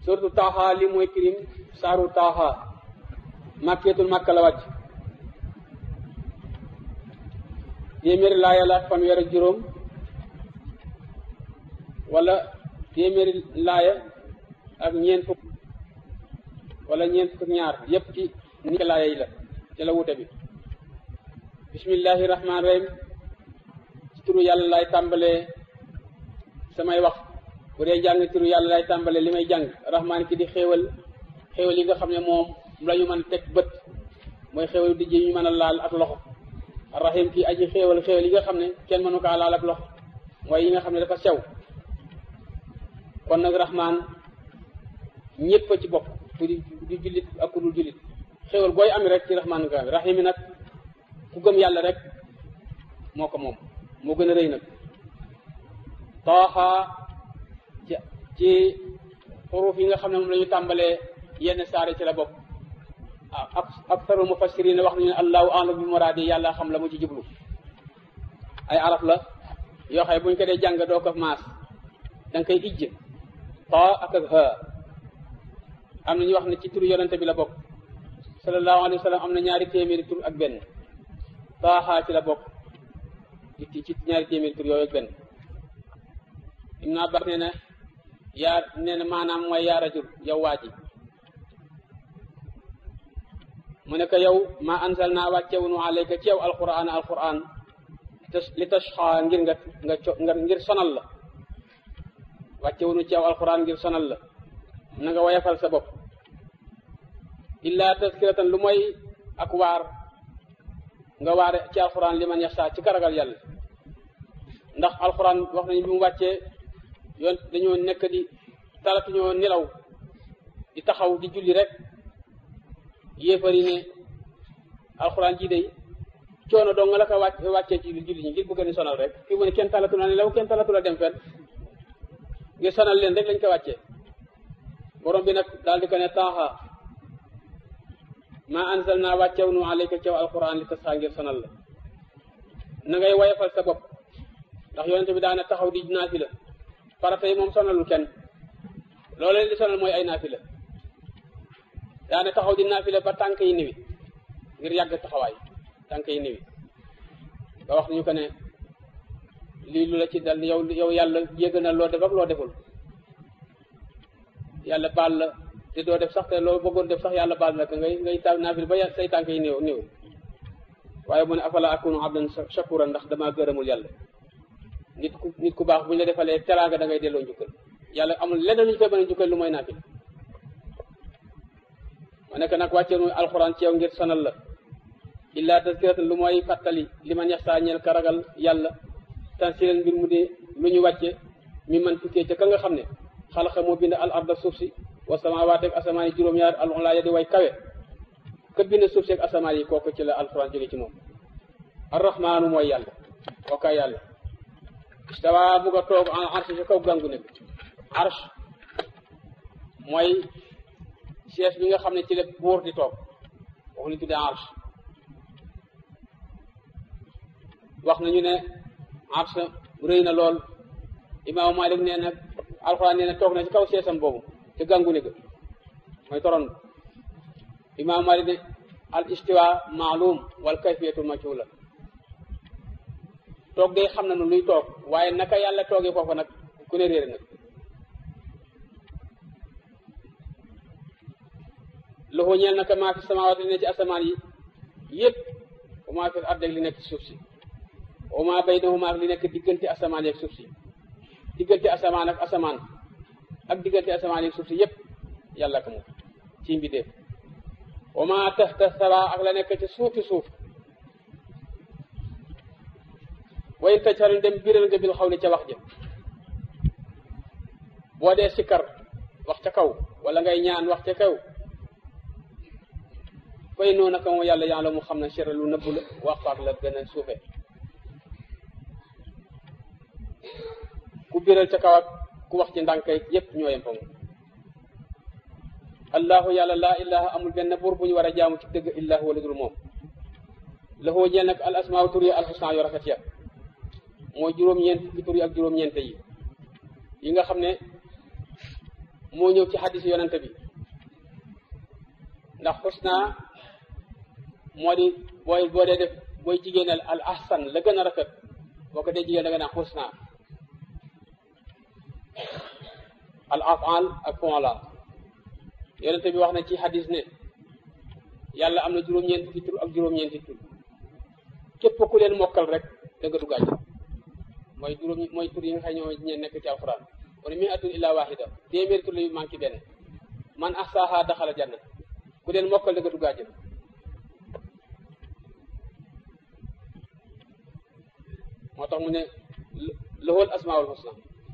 surtout taaxa li mooy kirim saaru taaxa màkkeetul màkka la wàcc téeméeri laaya la ak fanweer ak juróom wala téeméeri laaya ak ñeent fukk wala ñeent fukk ñaar yépp ci ni laaya yi la ci la wute bi bismillahi rahmaani rahim ci turu yàlla lay tàmbalee samay wax bu dee jàng turu yàlla lay tàmbalee li may jàng rahmaan ki di xéewal xéewal yi nga xam ne moom la ñu mën a teg bët mooy xéewal di ji ñu mën a laal ak loxo rahim kii aji xéewal xéewal yi nga xam ne kenn mënu kaa laal ak loxo mooy yi nga xam ne dafa sew kon nag rahmaan ñëpp a ci bokk ku di di jullit ak ku dul jullit xéewal booy am rek ci rahmaan nga am rahim yi nag ku gëm yàlla rek moo ko moom moo gën a rëy nag taaxa ci ci xuruuf yi nga xam ne moom la ñu tàmbalee yenn saare ci la bokk ak aktaru mufassirin wax nañu ne allahu a'lam bi muraadi yàlla xam la mu ci jublu ay araf la yoo xam ne bu ñu ko dee jàng doo ko maas da nga koy ijj taa ak ak ha am na ñu wax ne ci turu yonente bi la bokk sallallahu alayhi wa sallam am na ñaari téeméeri tur ak benn taaxaa ci la bokk ci ci ñaari téeméeri tur yooyu ak benn Ibn Abbas nee na yaa nee na maanaam mooy yaa rajul yow waa ji mu ne ko yow ma ansal naa wàccewunu alayka ci yow alquran alquran li tashxa ngir nga nga nga ngir sonal la wàccewunu ci yow alquran ngir sonal la na nga wayafal sa bopp illa taskiratan lu mooy ak waar nga waare ci alquran li man yaxsa ci karagal yàlla ndax alquran wax nañu bi mu wàccee yoon dañoo nekk di talatuñoo nelaw di taxaw di julli rek yéefari ne alxuraan ji day coono dong nga la ko wàcc wàccee ci julli ñi ngir bëgg ni sonal rek fii mu ne kenn talatu la nelaw kenn talatu la dem fenn ngir sonal leen rek lañ ko wàccee borom bi nag daal di ko ne taaxa ma anzal naa wàccew nu alayka cew alxuraan li tasxaa ngir sonal la na ngay wayafal sa bopp ndax yonente bi daana taxaw di naafila farata yi moom sonalul kenn loolu leen di sonal mooy ay naafila daane taxaw di naafila ba tànk yi niwi ngir yàgg taxawaay tànk yi niwi ba wax nañu ko ne lii lu la ci dal yow yow yàlla yëg na loo def ak loo deful yàlla baal la te doo def sax te loo bëggoon def sax yàlla baal la ko ngay ngay taw naafila ba say tànk yi niw niw waaye mu ne afala akunu abdan shakura ndax damaa gërëmul yàlla nit ku nit ku baax bu ñu la defalee teraanga da ngay delloo njukkal yàlla amul leneen lu ñu koy mën a njukkal lu mooy naafila ma nekk nag wàccee nu alxuraan ci yow ngir sonal la illa tazkiratan lu mooy fàttali li man yaxsaa ñeel ka ragal yàlla tansilan mbir mu dee lu ñu wàcce mi man tukkee ca ka nga xam ne xalaqa moo bind al arda suuf si wa samaawaat ak asamaan yi juróom-ñaar al ulaa ya di way kawe ka bind suuf si ak asamaan yi kooku ci la alxuraan jóge ci moom arrahmaanu mooy yàlla kooka yàlla istawa bu nga toog en arsh ci kaw gàngu nekk arsh mooy siège bi nga xam ne ci la buur di toog wax ni tuddee arsh wax nañu ne arsh rëy na lool imaamu Malik nee na alxuraan nee na toog na ci kaw siège am boobu ci gàngu ne ga mooy toron imaamu Malik ne al istiwa maalum wal kayfiyatu majhula toog day xam na nu luy toog waaye naka yàlla toogee foofu nag ku ne réere nag loxo ñeel naka maa fi samaawaat li ne ci asamaan yi yëpp wa maa fi ard li nekk ci suuf si wa maa baynahuma ak li nekk diggante asamaan yi ak suuf si diggante asamaan ak asamaan ak diggante asamaan yi ak suuf si yëpp yàlla ko moom ci mbindeef wa maa tahta sara ak la nekk ci suufi suuf wayn tajharu dem biral nga bil xaw li ca wax ja boo dee sikkar wax ca kaw wala ngay ñaan wax ca kaw fay noonu naka moom yàlla yàlla mu xam ne sera lu nëbb la waxfaak la gën a suufe ku biral ca kaw ak ku wax ci ndànkay yépp ñoo yem fa moom allahu yàlla laa ilaha amul benn buur bu ñu war a jaamu ci dëgg illahu wala dul moom lahoo ñeel nag al asmaa tur yi alxusna yu rafet ya mooy juróom-ñeent fukki tur yi ak juróom-ñeente yi yi nga xam ne moo ñëw ci xadis yonente bi ndax xusna moo di booy boo dee def booy jigéenal al ahsan la gën a rafet boo ko dee jigéen da nga naan xusna al afal ak fonla yonente bi wax na ci xadis ne yàlla am na juróom-ñeent fukki tur ak juróom-ñeenti tur képp ku leen mokkal rek da nga dugg àjjana mooy juróom mooy tur yi nga xam ñoo ñeen nekk ci alquran kon mi atun illa wahida téeméeri tur la yu manqué benn man ahsaha daxala janna ku leen mokkal da nga dugg àjjana moo tax mu ne lahul asmaul husna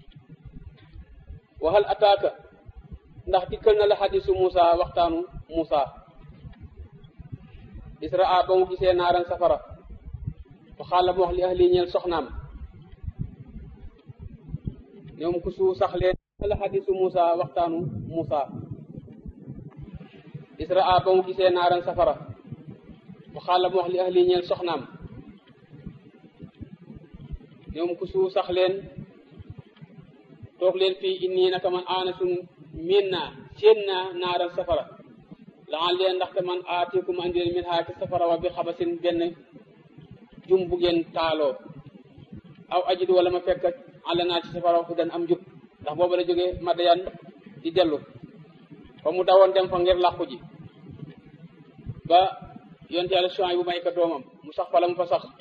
waxal ataaka ndax dikkal na la xadisu Muusa waxtaanu Muusa israa ba mu gisee naaran safara fa xaala mu wax li ahli ñeel soxnaam ñoom ku su sax leen la xadisu Muusa waxtaanu Muusa israa ba mu gisee naaran safara fa xaala mu wax li ahli ñeel soxnaam ñoom ku su sax leen toog leen fii inni naka man aanasun miin naa séen naa naaral safara laxan leen ndaxte man aatikum andi leen min haa ci safara wa bi xabasin benn jum bu ngeen taaloo aw ajidu wala ma fekk àll naa ci safara fu dan am jub ndax boobu la jógee Madayan di dellu fa mu dawoon dem fa ngir làqu ji ba yonte yàlla Suwayb bu may ko doomam mu sax fa la mu fa sax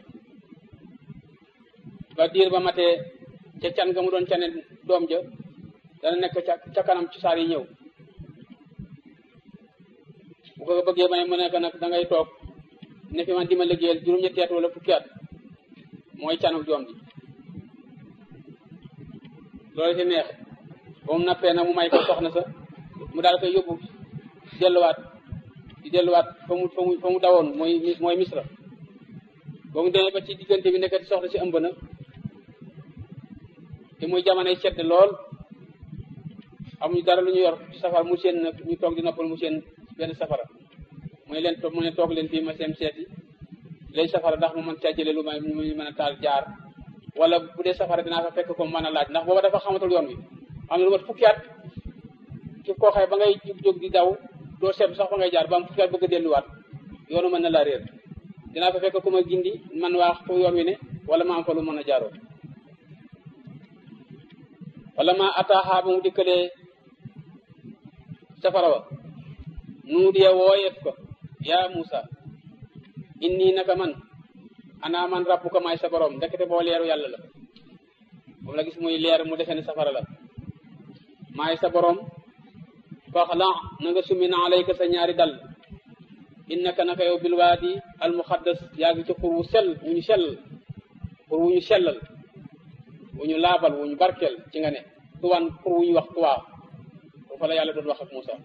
ba diir ba matee ca can ga mu doon cane doom ja dana nekk ca ca kanam ci saar yi ñëw bu ko bëggee may mu nekk nag da ngay toog ne fi man di ma liggéeyal juróom-ñetti at wala fukki at mooy canu doom ji loolu ci neex ba mu nappee nag mu may ko soxna sa mu daal koy yóbbu delluwaat di delluwaat fa mu fa mu fa mu dawoon mooy mooy misra ba mu demee ba ci diggante bi nekkati soxna si ëmb na te muy jamonoy sedd lool amuñu dara lu ñu yor ci safara mu seen nag ñu toog di noppal mu seen benn safara muy leen toog mu ne toog leen fii ma seen seeti lay safara ndax mu mën caa jëlee lu may mu mën a taal jaar wala bu dee safara dinaa fa fekk ko mën a laaj ndax booba dafa xamatul yoon wi am na lu mat fukki at ki koo xëy ba ngay jóg di daw doo seetlu sax fa ngay jaar ba am fukki at bëgg a delluwaat yoonu mën na laa réer dinaa fa fekk ku ma gindi man waa fu yoon wi ne wala ma am fa lu mën a jaaroo wala ma ataaxaa ba mu dikkalee safara wa nuudiya wooyeef ko yaa Muusa inni naka man ana man rabbuka maay sa borom ndekete boo leeru yàlla la moom la gis muy leer mu defee ne safara la maay sa borom faxla na nga summi na alayka sa ñaari dal innaka naka yow bil waadi al muxaddas yaa ngi ci xur wu sell wu ñu sell xur wu ñu sellal wu ñu laabal wu ñu barkeel ci nga ne tuwaan xur wu ñu wax tuwaa foofa la yàlla doon wax ak Muusa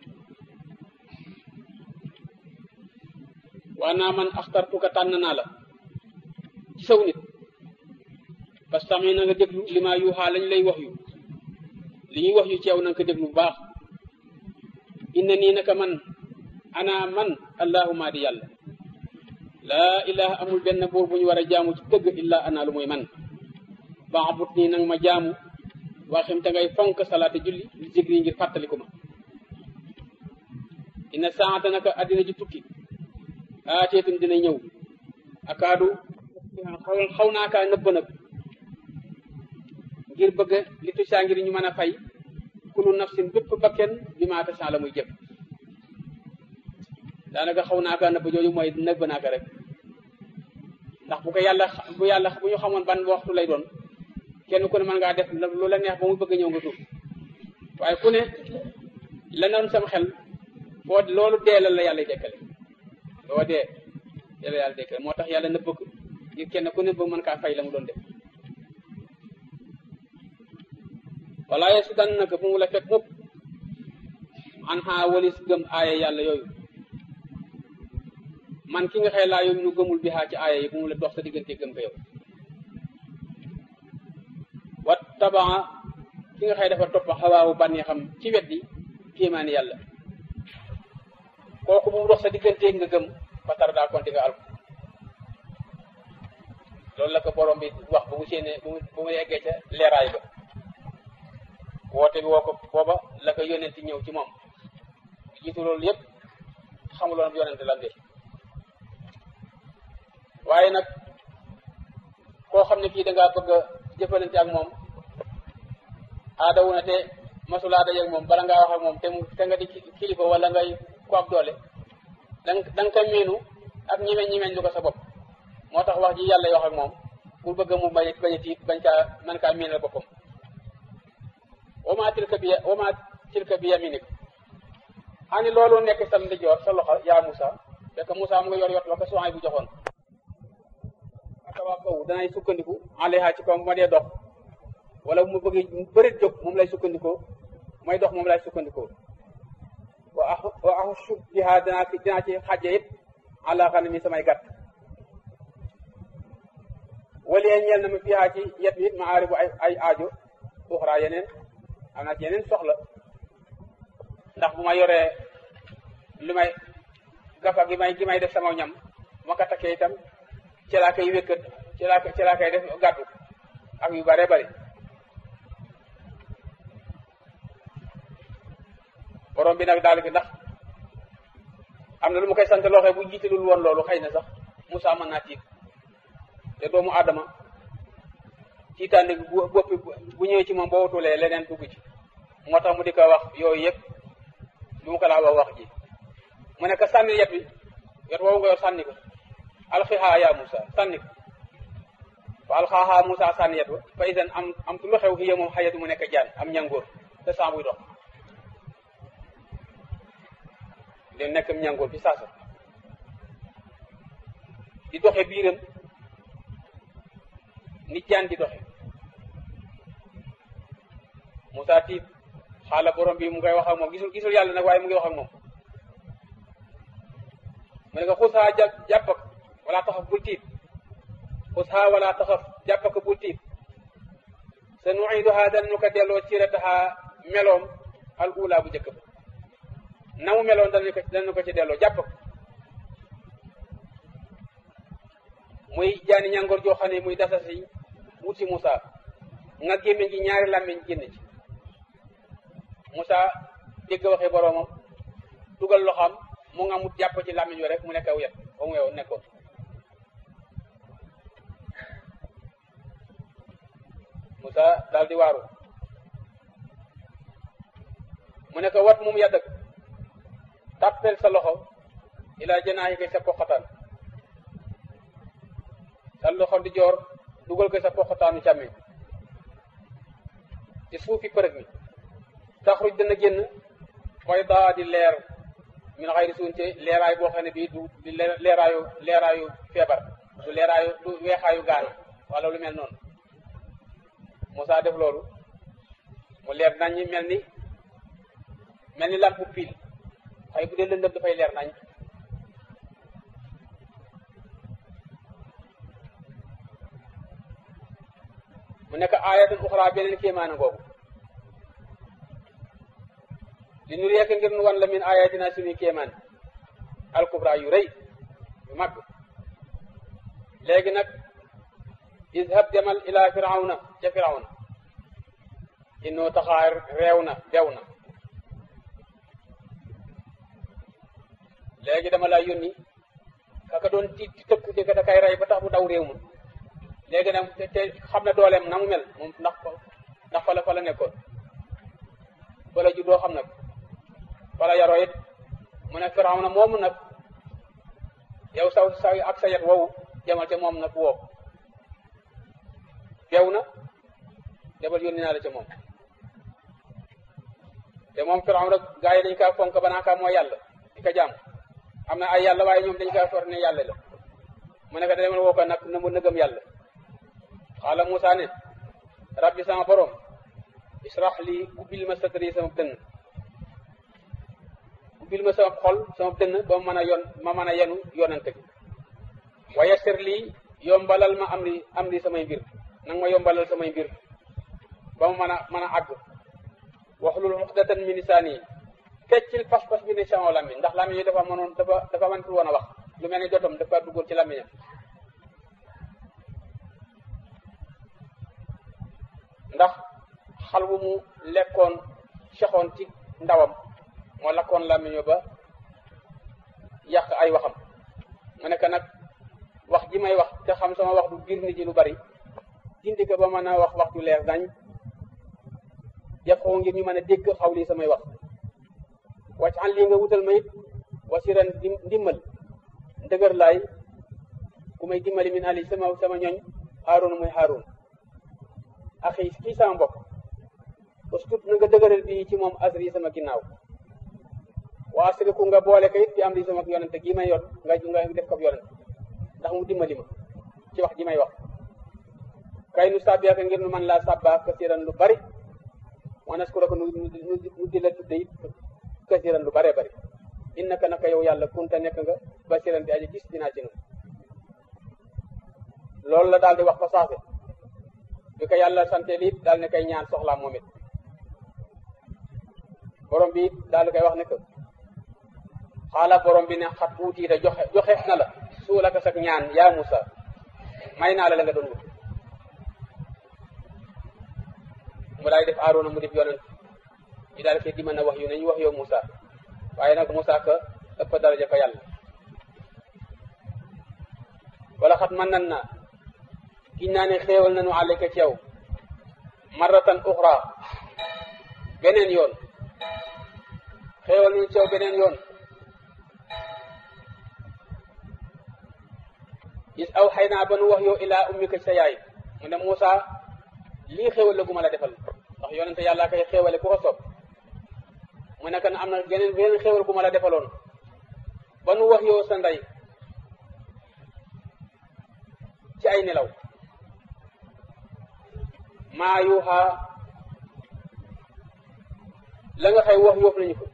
waa naa man axtartuka tànn naa la ci saw nit parce que tamit na nga déglu li maa yuuxaa lañ lay wax yu li ñuy wax yu ci yow na nga ko déglu bu baax inna nii naka man ana man allahuma di yàlla laa ilaha amul benn buur bu ñu war a jaamu ci dëgg illa ana lu muy man baabut nii nag ma jaamu waxim te ngay fonk salaate julli li zikri ngir fàttaliku ma inna saata naka addina ji tukki aateetum dina ñëw akaadu xaw xaw naa kaa nëbb nag ngir bëgg li tusaa ngir ñu mën a fay kulu nafsin bépp bakken bi maa tasaa la muy jëf daanaka xaw naa kaa nëbb jooju mooy nëbb naa ko rek ndax bu ko yàlla bu yàlla bu ñu xamoon ban waxtu lay doon kenn ku ne mën ngaa def lu la neex ba mu bëgg ñëw nga tuub waaye ku ne la noon sama xel foo loolu dee la la yàlla dekkale loo dee yàlla yàlla dekkale moo tax yàlla nëbb ko ngir kenn ku ne ba mën kaa fay la mu doon def wala ye su dan naka bu mu la fekk mukk an xaa walis gëm aaya yàlla yooyu man ki nga xëy laa yooyu nu gëmul bi xaa ci aaya yi bu mu la dox sa diggante gëm ko yow wat tabaa ki nga xëy dafa topp xawaawu bànnee xam ci weddi kéemaani yàlla kooku bu mu dox sa diggante nga gëm ba tar daa konti nga alko loolu la ko borom bi wax bu mu séenee bu mu bu mu eggee ca leeraay ba woote bi woo ko booba la ko yonent ñëw ci moom jiitu loolu yépp xamuloon yonent lan de waaye nag koo xam ne kii dangaa bëgg a jëfalante ak moom aada wu na te masulaa daje ak moom bala ngaa wax ak moom te mu te nga di kilifa wala ngay ku ab doole dang da nga koy miinu ak ñimeñ ñimeñ lu ko sa bopp moo tax wax ji yàlla wax ak moom pour bëgg mu bañ bañ a tiit bañ kaa man kaa miinal boppam wama tilka bi wama tilka bi yaminik ani loolu nekk sa ndijoor sa loxo yaa Moussa fekk Moussa mu nga yor yot la ko soxay bu joxoon akawaa kaw danay sukkandiku alayha ci kaw bu ma dee dox wala mu bëgg mu bëri jóg moom lay sukkandikoo mooy dox moom lay sukkandikoo wa a wa axu biha danaa ci dinaa ci xàjje it àla xam ne mi samay gàtt walie ñeel na ma fiha ci yet bi ma aari bu ay ay aajo uxra yeneen am naa ci yeneen soxla ndax bu ma yoree lu may gafa gi may gi may def sama ñam bu ma ko takkee itam ci laa koy wékkat ci laa ci laa koy def gàddu ak yu bare bari borom bi nag daal di ndax am na lu ma koy sant loo xam bu jiitalul woon loolu xëy na sax Moussa mën naa tiit te doomu Adama tiitaande bu boppi bu ñëwee ci moom boo wutulee leneen dugg ci moo tax mu di ko wax yooyu yëpp lu mu ko laa wax wax ji mu ne ko sànni yet bi yet woowu nga yor sànni ko alxihaa yaa Moussa sànni ko fa alxaahaa Moussa sànni yet ba fa isan am am tu lu xew xiya moom xayatu mu nekk jaan am ñangoor te saa buy dox li nekk ñangoor fi saasa di doxe biiram ni jaan di doxe Moussa tiit xaala borom bi mu ngay wax ak moom gisul gisul yàlla nag waaye mu ngi wax ak moom mu ne ko xusaa jàpp jàppak wala taxaf bul tiit xusaa wala taxaf jàppak bul tiit sa nuiduha danañu ko delloo cirataha meloom al ula bu njëkk ba na mu meloon danañu ko danañu ko ci delloo jàpp ko muy jaani ñàngoor joo xam ne muy dasa si wut si Moussa nga gémmiñ gi ñaari làmmiñ génn ci Moussa dégg waxee boroomam dugal loxoom mu nga mu jàpp ci làmmiñ wi rek mu nekk aw yet ba mu yow nekkoon Moussa daal di waaru mu ne ko wat mum yàddak tàppel sa loxo ilaa janaayi koy sa poqataan sa loxo di joor dugal ko sa poqataanu càmmiñ ci suufi përëg mi taxruj dana génn koy daa di leer min xayri suunte leeraay boo xam ne bii du di leeraayu leeraayu feebar du leeraayu du weexaayu gaana wala lu mel noonu Moussa def loolu mu leer nañ mel ni mel ni lampu pile xëy bu dee lëndëm dafay leer nañ mu nekk aayatun uxra beneen kéemaana googu li nu yeek ngir nu wan la min ayatina suñuy kéemaan alkubra yu rëy yu mag léegi nag izhab demal ila firawna ca firawna innoo taxaar réew na bew na léegi dama laa yónni kaka doon tiit di tëkku di da kay rey ba tax mu daw réew ma léegi nag te te xam na dooleem na mu mel moom ndax ndax fa la fa la nekkoon fa la juddoo xam nag fa la yaroo it mu ne Firawna moomu nag yow saw sa ak sa yet woowu demal ca moom nag woo bew na debal yónni naa la ca moom te moom Firawna gaa yi dañ kaa fonk ba naa kaa mooy yàlla di ko jaam am na ay yàlla waaye ñoom dañ kaa for ne yàlla la mu ne ko demal woo ko nag na mu nëgëm yàlla xaala Moussa ne rabbi sama borom israh li ubbil ma sadri sama dënn ubbil ma sama xol sama dënn ba ma mën a yon ma mën a yenu yonante gi wa yassir lii yombalal ma am ri am ri samay mbir nang ma yombalal samay mbir ba ma mën a mën a àgg waxlul uqdatan min lisaani feccil pas-pas bi ne sama làmmiñ ndax làmmiñ yi dafa mënoon dafa dafa mëntul woon a wax lu mel ne jotam dafa duggoon ci làmmiñam ndax xal wu mu lekkoon soxoon ci ndawam moo lakkoon làmmiño ba yàq ay waxam mu nekk nag wax ji may wax te xam sama wax du biir nit ñi lu bari dindi ko ba mën a wax wax ju leer dañ yëpp xaw ngir ñu mën a dégg xaw lii samay wax wàcc an lii nga wutal ma it wasiran ndimmal ndëgër laay ku may dimbali min ali sama sama ñooñ Haaruna muy Haarun axi kii sama mbokk ustut na nga dëgëral bi ci moom asri sama ginnaaw waa asriku nga boole ko it fi am li sama yonente gii may yor nga nga def ko yonente ndax mu dimbali ma ci wax ji may wax kay nu sàbbiaka ngir nu man laa sàbba kasiran lu bari wa naskuraka nu nu di la tudde it kasiran lu bare bari innaka naka yow yàlla kunta nekk nga basiran bi aji gis dinaa ci nun loolu la daal di wax fa saase bi ko yàlla sante lii daal ne koy ñaan soxlaam moom it borom bi daal di koy wax ne que xaala borom bi ne xat uutiita joxe joxeef na la suulaka sak ñaan yaa Musa may naa la la nga doon wut mu daal di def Aaroona mu def yonent ñu daal koy diman na wax yu ne ñu wax yow Musa waaye nag Musa ka ëpp daraja fa yàlla wala xat man nan naa giñ naa ne xéewal nañu àlleka ci yow marratan uxra beneen yoon xéewal nañu ci yow beneen yoon is aw xëy naa ba nu wax yow ilaa ummika sa yaay mu ne Moussa lii xéewal la gu ma la defal ndax yonente yàlla koy xéewale ku ko soob mu nekk na am na geneen beneen xéewal gu ma la defaloon ba nu wax yow sa ndey ci ay nelaw maa yuuxaa la nga xay wax yoof nañu ko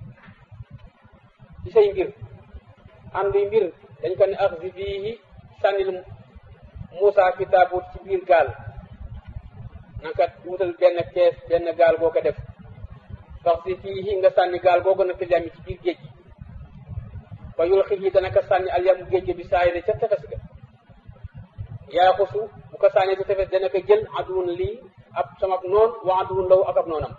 ci say mbir ànduy mbir dañ ko ne ax si bii sànnil Moussa fi taabut ci biir gaal nanga wutal benn kees benn gaal boo ko def sax si fii nga sànni gaal boo gën a fi yami ci biir géej gi ba yul xit yi dana ko sànni alyamu géej gi bi saa yi ca tefes ga yaa xusu bu ko sànnee ci tefes dana ko jël aduwun lii ab sama noon wa aduwun law ak ab noonam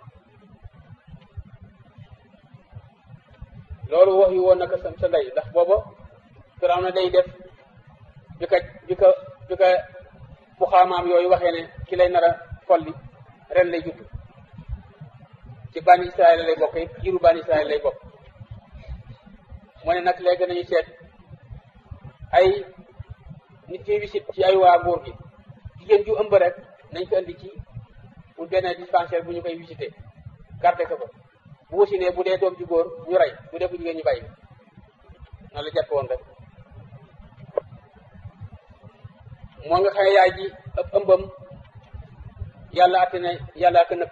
loolu wax yu woon na ko sa sa ndey ndax booba firaw na day def bi ka bi ka bi ka bu xaamaam yooyu waxee ne ki lay nar a folli ren lay judd ci bani israel lay bokk it jiru bani israel lay bokk mu ne nag léegi nañu seet ay nit ñuy wisit ci ay waa nguur gi jigéen ju ëmb rek nañ ko indi ci pour benn dispensaire bu ñu koy visité garde ko ko bu wasinee bu dee doom ju góor ñu rey bu dee bu jigéen ñu bàyyi noonu la jàpp woon rek moo nga xam ne yaay ji ëpp ëmbam yàlla atte na yàlla ko nëpp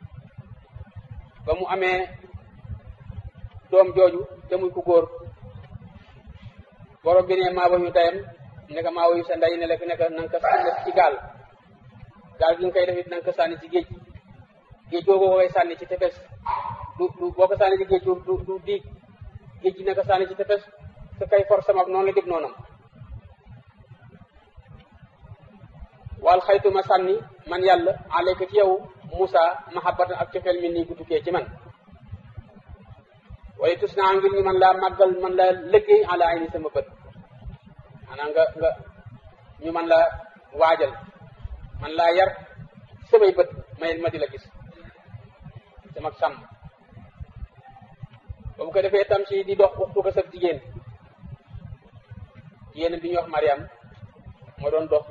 ba mu amee doom jooju te muy ku góor borom bi ne maa wayu tayam ne ko maa wayu sa ndey ne la fi nekk na nga ko sànni ci gaal gaal gi nga koy def it na nga ko sànni ci géej géej googu koy sànni ci tefes du du boo ko sànni ci géej du du du diig géej gi na ko sànni ci tefes te kay for sama noonu la dig noonam wal xaytuma sànni man yàlla alayka ci yow Moussa mahabbatan ak cofeel mi nii gu tukkee ci man waaye tus naa ngir ñu man laa màggal man laa liggéey ala ayni sama bët maanaam nga nga ñu man laa waajal man laa yar samay bët may ma di la gis sama sàmm ba mu ko defee tam si di dox waxtu ko sab jigéen jigéen bi ñuy wax Mariam moo doon dox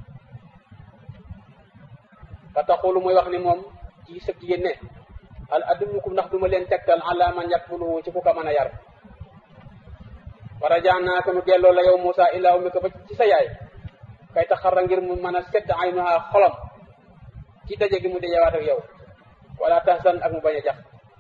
fa taxulu muy wax ni moom ci sëb jigéen ne al adullukum ndax duma leen tegtal ala man yakfuluhu ci ku ko mën a yar war a jaan naa ko nu delloo la yow Moussa illaa ummi ko ba ci sa yaay kay taxarra ngir mu mën a sedd aynuha xolam ci daje gi mu dajewaat ak yow wala tahzan ak mu bañ a jax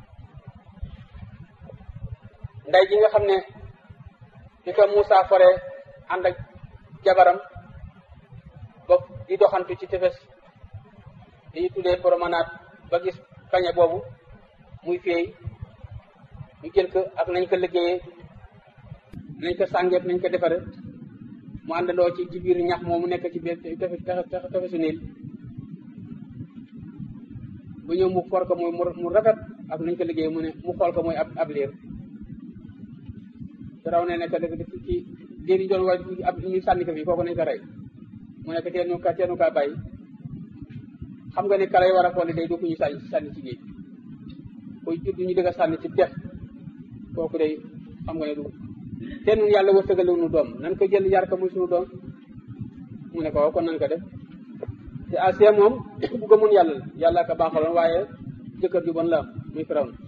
nday ji nga xam ne di ko Moussa fore ànd ak jabaram ba di doxantu ci tefes li ñu tuddee promenade ba gis kañe boobu muy feey ñu jël ko ak nañ ko liggéeyee nañ ko sàngeef nañ ko defare mu àndandoo ci ci biir ñax moomu nekk ci biir tefesu niil bu ñëw mu for ko muy mu rafet ak nañ ko liggéey mu ne mu xool ko mooy ab ab liir firaw ne nekk dëgg dëgg ci liir yi doon wa ab ñu sànni ko fii kooku nañ ko rey mu nekk teenu ka teenu kaa bàyyi xam nga ne kala yi war a xool day du ko ñu sànni sànni ci géej koy judd ñu dëgg a sànni ci def kooku day xam nga ne du te nun yàlla wërsëgal nu doom nan ko jël yar ko muy suñu doom mu ne ko waaw kon nan ko def te Asiya moom bu gëmoon yàlla la yàlla ko baaxaloon waaye jëkkër ju bon la am muy firaw na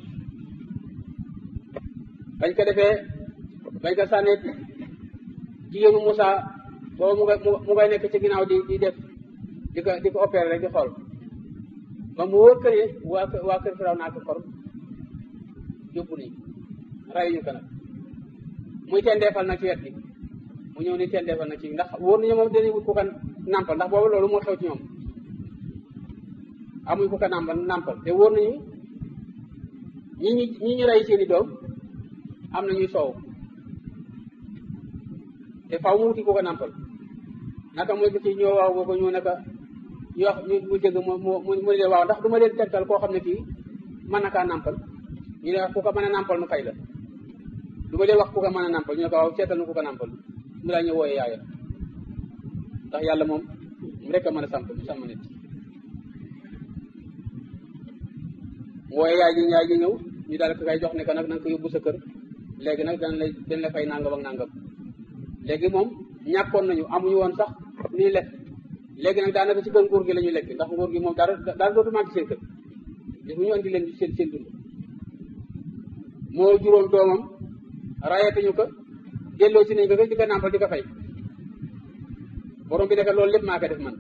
bañ ko defee bañ ko sànnee jigéenu Moussa boobu mu ngay mu ngay nekk ci ginnaaw di di def di ko di ko opéré rek di xool ba mu wóor kër yi waa waa kër firaw naa ko kor yóbbu nañ rayuñu ko nag muy tendeefal nag ci wet bi mu ñëw ni tendeefal nag ci ndax wóor nañu moom dañuy wut ku ko nàmpal ndax boobu loolu moo xew ci ñoom amuñ ku ko nàmpal nàmpal te wóor nañu ñi ñi ñi ñu rey seeni doom am na ñuy soow te faw mu wuti ku ko nàmpal naka mooy ci ñoo waaw boo ko ñëw naka ñu wax ñu mu jëgg mu mu mu ne waaw ndax du ma leen tegtal koo xam ne kii mën na kaa nàmpal ñu ne ku ko mën a nàmpal nu fay la du ma leen wax ku ko mën a nàmpal ñu ne ko waaw seetal nu ku ko nàmpal mu laa ñu wooyee yaayam ndax yàlla moom mu rek a mën a samp sàmm nit mu wooyee yaay ji yaay ji ñëw ñu daal ko kay jox ne ko nag na nga ko yóbbu sa kër léegi nag dañ lay dañ la fay nangam ak nangam léegi moom ñàkkoon nañu amuñu woon sax lii lekk léegi nag daanaka ci kër nguur gi la ñuy lekk ndax nguur gi moom dara dara dootu manqué seen kër gis bu ñu andi leen seen seen dund moo juróom doomam rayatuñu ko delloo si nañ ko di ko nàmpal di ko fay borom bi nekk loolu lépp maa ko def man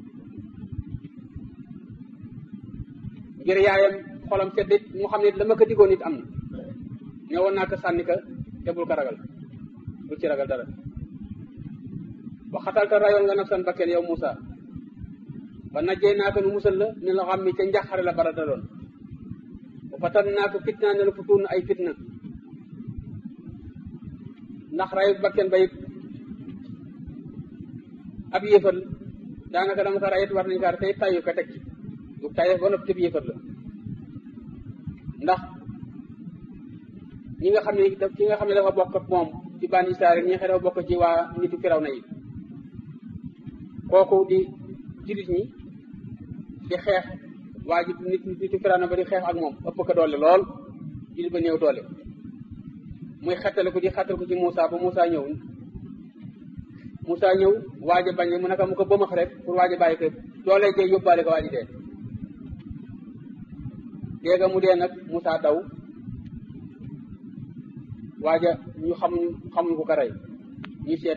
ngir yaayam xolam sedd mu xam ne la ma ko diggoon nit am na ñëwoon naa ko sànni ka te bul ko ragal bul ci ragal dara waxatal te rayoon nga nafsan bakken yow Moussa ba najjee naa ko nu musal la ni la xam mi ca njaxare la bara daloon ba fatan naa ko fitna ne la futuun ay fitna ndax rayu bakken ba it ab yéefar daanaka dama ko rayet war nañ kaa tey tayu ko teg ci du tayef ba noppi tëb yéefar la ndax ñi nga xam ne ki nga xam ne dafa bokk ak moom ci bani Israel ñi nga xam ne dafa bokk ci waa nitu firaw na yi kooku di jullit ñi di xeex waa ji nit nitu firaw na ba di xeex ak moom ëpp ko doole lool jullit ba néew doole muy xettale ko di xettal ko ci Moussa ba Moussa ñëw Moussa ñëw waaj a bañ mu naka mu ko bëmax rek pour waaj a bàyyi ko doole jee yóbbaale ko waaj dee léegi mu dee nag Moussa daw waaja ñu xamuñ xamuñ ku ko rey ñu seet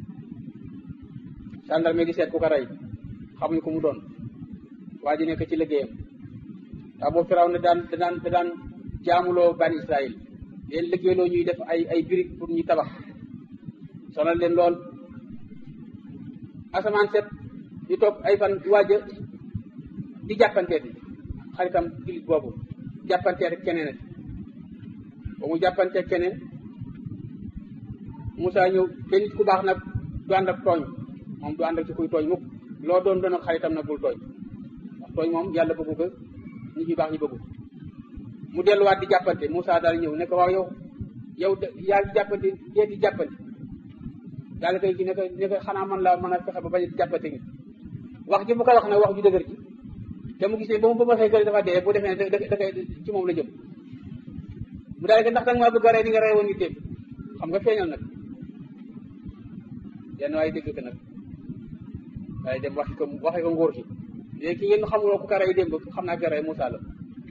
gendarme di seet ku ko rey xamuñ ku mu doon waa ji nekk ci liggéeyam ndax boobu firaw ne daan daan daan jaamuloo bani Israël leen liggéeyloo ñuy def ay ay briques pour ñu tabax sonal leen lool asamaan set ñu toog ay fan waaja di jàppanteeti xaritam jullit boobu jàppanteet keneen ba mu jàppante keneen Moussa ñëw te nit ku baax nag du ànd ak tooñ moom du ànd ak ci kuy tooñ mukk loo doon doon ak xaritam nag bul tooñ ndax tooñ moom yàlla bëggu ko nit ñu baax ñu bëggu mu delluwaat di jàppante Moussa daal ñëw ne ko waaw yow yow yaa ngi jàppante dee di jàppante daal koy gi ne ko ne ko xanaa man laa mën a fexe ba bañ a jàppante gi wax ji bu ko wax nag wax ju dëgër ji te mu gis ne ba mu ba xëy dafa dee bu defee ne da da ci moom la jëm mu daal di ndax danga maa bëgg a rey ni nga rey woon nit démb xam nga feeñal nag yenn waaye dégg ko nag waaye dem waxi ko waxi ko ngóor si léegi ki ngeen xamuloo ku ko rey démb xam naa ko rey Moussa la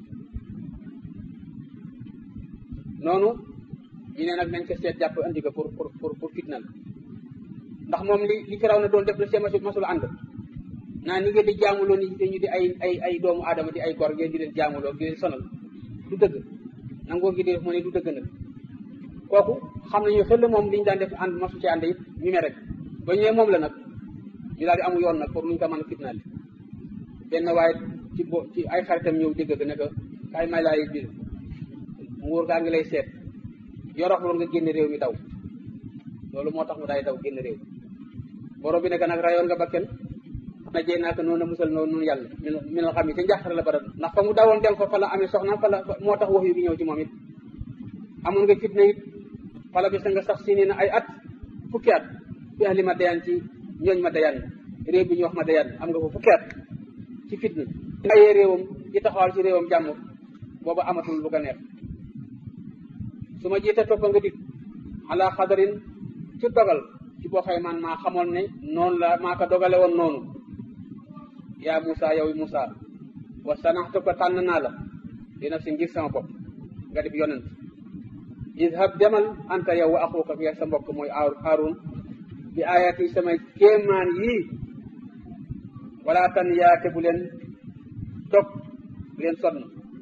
noonu ñu ne nag nañ ko seet jàpp andi ko pour pour pour pour fitnal ndax moom li li firaw na doon def la see masul masul ànd naa ni ngeen di jaamuloo ni ñu di ay ay ay doomu aadama di ay gor ngeen di leen jaamuloo di leen sonal du dëgg nangoo gi di def mu ne du dëgg nag kooku xam nañu xel moom li ñu daan def ànd masu ci ànd it ñu ne rek ba ñëwee moom la nag ñu daal di amu yoon nag pour nuñ ko mën a fitnaal benn waaye ci bo ci ay xaritam ñëw dégg ne que kaay may laay biir nguur gaa ngi lay seet yoroxlu nga génn réew mi daw loolu moo tax mu daay daw génn réew borom bi nekk nag rayoon nga bakken na jey naaka noonu a musal noonu noonu yàlla mi mi la xam yi te njàqare la bara ndax fa mu dawoon dem fa fa la amee soxna fa la moo tax wax yu gi ñëw ci moom it amoon nga fitna it fa la bis nga sax si nii na ay at fukki at fi ahli ma dayaan ci ñooñ ma dayaan réew bi ñu wax ma dayaan am nga ko fukki at ci fitna ayee réewam ci taxawal ci réewam jàmm booba amatul lu ko neex su ma jiite toppa nga dik ala xadarin ci dogal ci boo xëy man maa xamoon ne noonu la maa ko dogale woon noonu yaa Moussa yow Moussa wa sanaxtu ko tànn naa la dina si ngir sama bopp nga def yonent idhab demal anta yow wa axuka ak sa mbokk mooy Aaron bi ayat yi samay kéemaan yii wala tan yaate bu leen dog bu leen sonn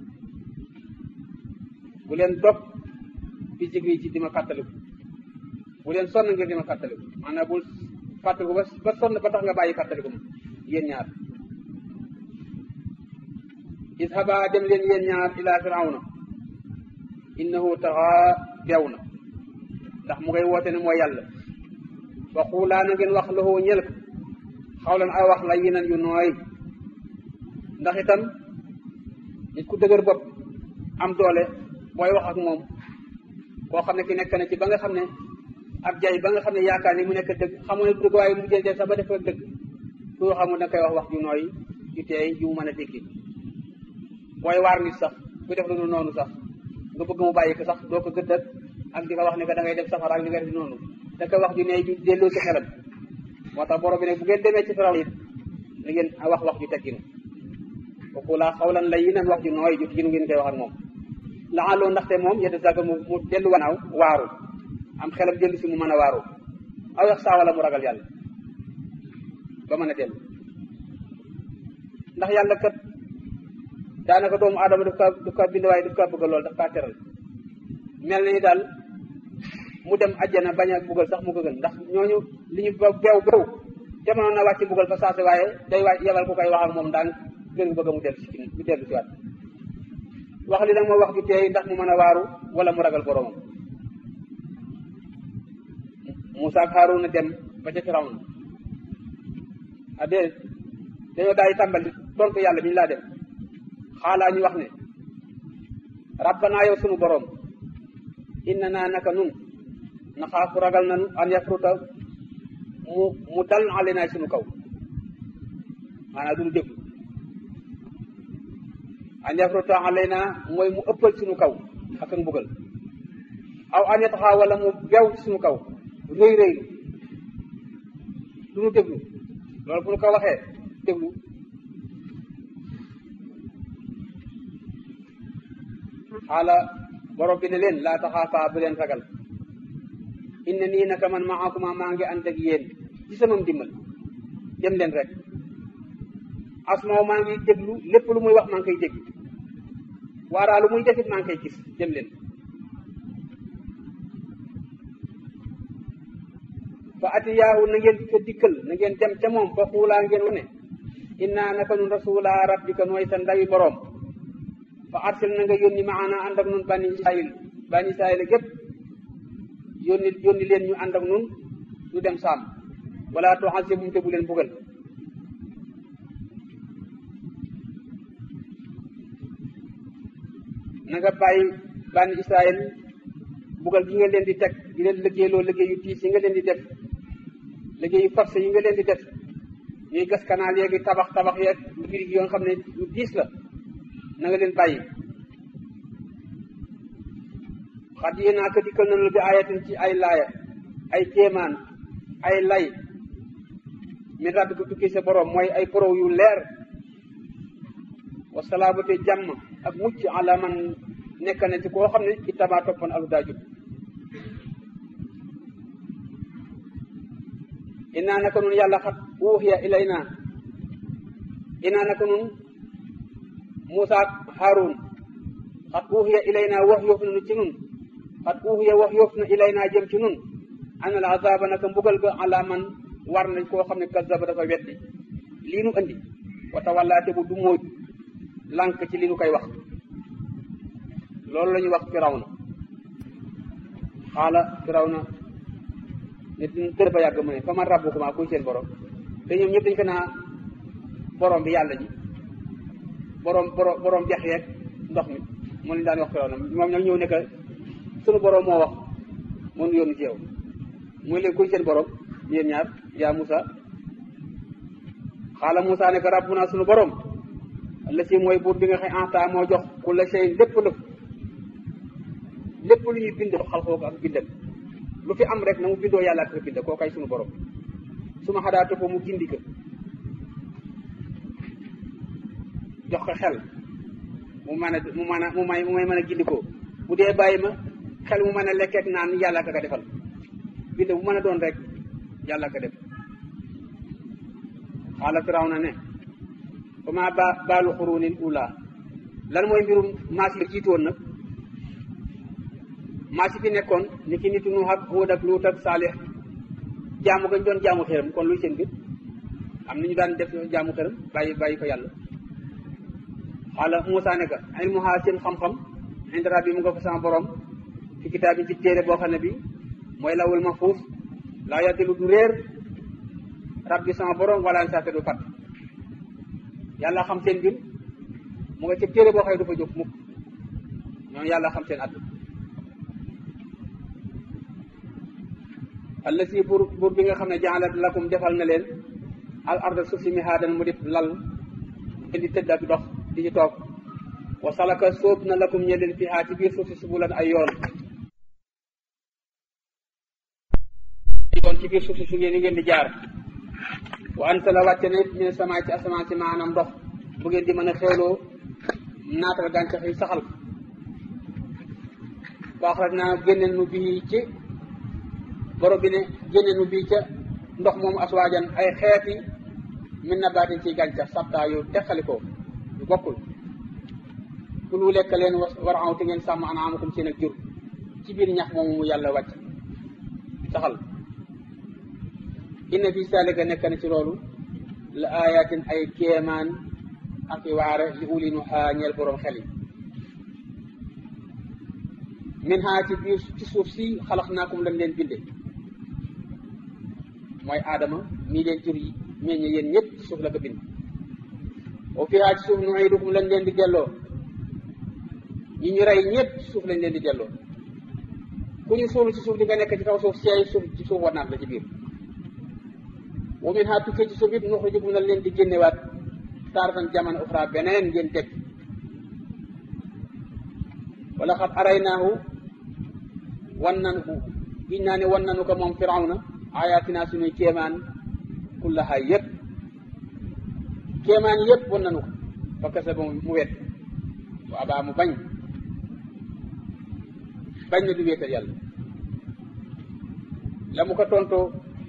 bu leen dog fi jigri ci dima fàttaliku bu leen sonn ngir dima fàttaliku maanaam bul fàttaliku ba ba sonn ba tax nga bàyyi fàttaliku ma yéen ñaar idhaba dem leen yéen ñaar ila firawna innahu taxaa beew na ndax mu ngay woote ne mooy yàlla wa xuulaa na ngeen wax lahu ñel ko xawlan ay wax la yinan yu nooy ndax itam nit ku dëgër bopp am doole booy wax ak moom koo xam ne ki nekk na ci ba nga xam ne ab jay ba nga xam ne yaakaar ni mu nekk dëgg xamu ne du dëgg waaye mu jël jël sax ba def ko dëgg su xamul da koy wax wax ju nooy ju teey ju mu mën a dégg booy waar nit sax ku def lu dul noonu sax nga bëgg mu bàyyi ko sax doo ko gëddët ak di ko wax ne que da ngay def safara ak li nga def noonu da koy wax ju ne ju delloo ci xelam moo tax borom bi ne bu ngeen demee ci firaw it na ngeen wax wax ju tegginu kooku laa xawlan la yi nan wax ju nooy ju tegginu ngeen koy wax ak moom laxaloo ndaxte moom yedda saga mu mu dellu wanaaw waaru am xelam dellu si mu mën a waaru aw yax saa wala mu ragal yàlla ba mën a dellu ndax yàlla kat daanaka doomu aadama daf kaa daf kaa bind waaye daf kaa bëgg lool daf kaa teral mel na ni daal mu dem ajjana bañ a buggal sax mu ko gën ndax ñooñu li ñu ba beew beew jamono na wàcc buggal fa saase waaye day waay yebal ku koy wax ak moom daan gën bëgg mu dellu si mu dellu si waat wax li nag moo wax ju teey ndax mu mën a waaru wala mu ragal boromam Moussa ak Haaruna dem ba ca Firawna a dee dañoo daay tàmbali tontu yàlla bi ñu laa dem xaalaa ñu wax ne rabbanaa yow sunu borom inna naa naka nun naxaafu ragal nanu an yafruta mu mu dal alenaa sunu kaw maanaam duñu déglu an yafruta alenaa mooy mu ëppal sunu kaw ak ak mbugal aw an yataxaa wala mu bew ci sunu kaw rëy rëylu duñu déglu loolu bu ñu ko waxee déglu xaala borom bi ne leen laa taxaafaa bu leen ragal inna nii naka man maakuma maa ngi ànd ak yéen ci sama ndimbal dem leen rek asmaaw maa ngi déglu lépp lu muy wax maa ngi koy dégg waaraa lu muy defit maa ngi koy gis dem leen fa atiyaahu na ngeen ko dikkal na ngeen dem ca moom fa xuulaa ngeen wane innaa naka nun rasula rabbika nooy sa ndawi boroom fa arsil na nga yónni maana ànd ak nun bani israil bani israil gépp yónni yónni leen ñu ànd ak nun ñu dem saam wala tuazibum te bu leen bugal na nga bàyyi bani israil bugal gi nga leen di teg di leen liggéeyloo liggéey yu tiis yi nga leen di def liggéey yu forcé yi nga leen di def ñuy gas kanaal yeegi tabax tabax yeeg mbir yi nga xam ne yu diis la na nga leen bàyyi xat yéen naa ko dikkal nañu bi ayatin ci ay laaya ay kéemaan ay lay mi rabb ko tukki sa borom mooy ay porow yu leer wasalaamate jàmm ak mucc ala man nekk na ci koo xam ne ittaba toppoon alu daa jub innaa naka nun yàlla xat uuxiya ilayna innaa naka nun Muusa ak Haarun xat uuxiya ilayna wax yoof na nu ci nun xat uuxiya wax yoof na ilayna jëm ci nun ana al azaba naka mbugal ga ala man war na koo xam ne kazaba dafa weddi lii nu andi wa tawallaate bu du móoj lànk ci li nu koy wax loolu la ñuy wax firawna xaala firawna nit dër ba yàgg mu ne fa man rabbukuma kuy seen borom te ñoom ñëpp dañ ko naa borom bi yàlla ji borom borom borom dex yeeg ndox mi moo leen daan wax firaw na moom nag ñëw ne que sunu borom moo wax moo nu yónni ci yow muy leen kuy seen borom yéen ñaar yaa Moussa xaala Moussa ne que rabbuna sunu borom la si mooy buur bi nga xam anta moo jox ku la sey lépp lëf lépp lu ñuy bind xalxoo ko ak bindam lu fi am rek na mu bindoo yàlla ak ko bind koo kay sunu borom su ma xadaatu ko mu gindi ko jox ko xel mu mën a mu mën a mu may mu may mën a gindikoo bu dee bàyyi ma xel mu mën a lekkeek naan yàlla ka ka defal bind bu mën a doon rek yàlla ka def xaala firaw na ne comment ba baalu xurunil ula lan mooy mbirum maas yi jiitoon nag maas yi fi nekkoon ni ki nitu Nuux ak Huud ak Luut ak Saalix jaamu gañ doon jaamu xëram kon luy seen mbir am na ñu daan def jaamu xëram bàyyi bàyyi ko yàlla xaala Moussa ne ka ilmuha seen xam-xam inda rabbi mu nga fa sama borom fi kitaab bi ci téere boo xam ne bi mooy lawul mahfuus laa yaddilu du réer rabbi sama borom wala saate du fat yàlla xam seen mbir mu nga ci téere boo xëy du fa jóg mukk ñoom yàlla xam seen àdduna alla si buur buur bi nga xam ne jaalat lakum defal na leen al arda suuf si mihaadan mu def lal ngeen di tëdd ak dox di ci toog wa salaka sóob na lakum ñe leen fiha ci biir suuf si subulan ay yoon yoon ci biir suuf si su ngeen ngeen di jaar wa ansala wàcce ne min sama ci asamaan si maanaam ndox bu ngeen di mën a xeeloo naatal gàncax yi saxal baax rek naa génne nu bii ci borom bi ne génne nu bii ca ndox moomu aswaajan ay xeeti min na baatin ci gàncax sabtaa yu teqalikoo yu bokkul ku lu lekk leen war aw te ngeen sàmm anaamakum seen ak jur ci biir ñax moomu mu yàlla wàcc saxal inna fi saalika nekk na ci loolu la ayatin ay kéemaan ak i waare li uli nu xaa ñeel borom xel yi min xaa ci biir ci suuf si xalax naakum lañ leen binde mooy aadama mii leen jur yi meññ yéen ñëpp ci suuf la ko bind wa fiha ci suuf nuidukum lañ leen di delloo ñi ñu rey ñëpp ci suuf lañ leen di delloo ku ñu suulu ci suuf di nga nekk ci kaw suuf seey suuf ci suuf wanaat la ci biir wa min ha tukkee ci suuf it nuxrijukum na leen di génnewaat taaratan jaman uxra beneen ngeen teg wala xat araynaahu wan nan ko giñ naa ne wan nanu ko moom firawna ayatina suñuy kéemaan kullaha yëpp kéemaan yëpp wan nanu ko fa kasa ba mu wet wa abaa mu bañ bañ na du wéetal yàlla la mu ko tontoo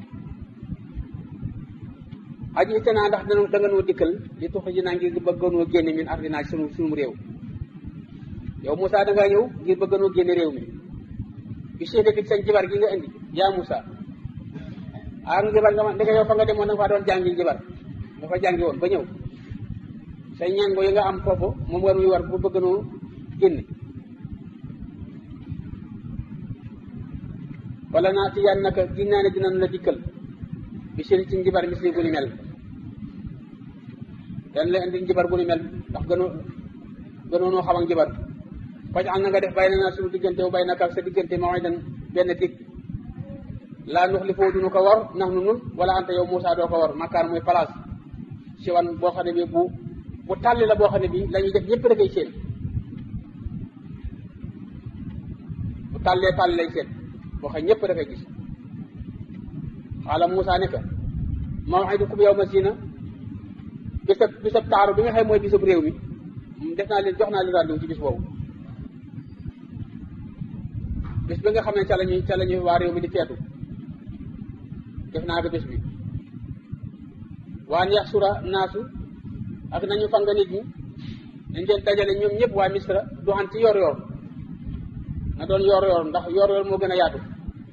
aji itanaa ndax dana da nga noo dikkal li tuxi ji naa ngir bëgganoo génne min ardinaa ci sunu sunu réew yow Moussa da ngaa ñëw ngir bëgganoo génne réew mi bi seede bi sañ jibar gi nga indi yaa Moussa ah njibar nga ma ndeke yow fa nga demoon da nga faa doon jàngi njibar nga fa jàngi woon ba ñëw say ñango yi nga am foofu moom war muy war bu bëgganoo génne wala naa ci yan naka giñ naa ne dinañ la dikkal bi seen ci njibar misli bu ni mel dañ la indi njibar bu ni mel ndax gënoo gënoonoo xam ak njibar faj am na nga def bay na naa suñu diggante wu bay naka ak sa diggante ma way dan benn dig laa nux li foo dunu ko war nax nu nun wala ante yow Moussa doo ko war makkaan muy place si wan boo xam ne bi bu bu tàlli la boo xam ne bi la ñuy def ñëpp da koy seen bu tàllee tàlli lay seen boo xam ñëpp da koy gis xaala Moussa ne ka maw'idukum yawma zina bisab bisab taaru bi nga xam mooy bisab réew mi def naa leen jox naa leen rendez-vous ci bis boobu bis bi nga xam ne ca lañuy ca lañuy waa réew mi di feetu def naa ko bis bi waan yaxsura naasu ak nañu fanga nit ñi dañ leen dajale ñoom ñëpp waa misra du xam ci yor yor na doon yor yor ndax yor yor moo gën a yaatu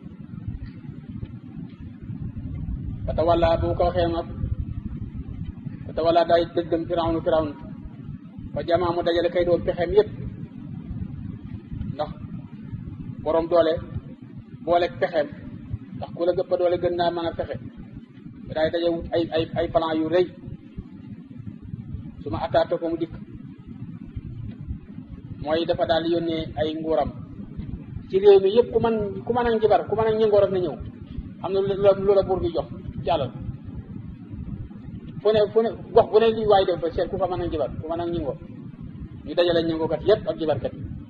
fata walla bu ko waxee nag fata walla day dëggam firawnu firawnu fa jamaa mu dajale kay doon pexeem yépp ndax borom doole boole pexeem ndax ku la gëppa doole gën naa mën a fexe daay daje wut ay ay ay plan yu rëy su ma attaata ko mu dikk mooy dafa daal yónnee ay nguuram ci réew mi yëpp ku man ku mën a njibar ku mën a ñëngoo rek na ñëw am na lu la buur bi jox ci alal fu ne fu ne gox bu ne li waay def ba seet ku fa mën a njibar ku mën a ñëngoo ñu dajale ñëngookat yëpp ak jibarkat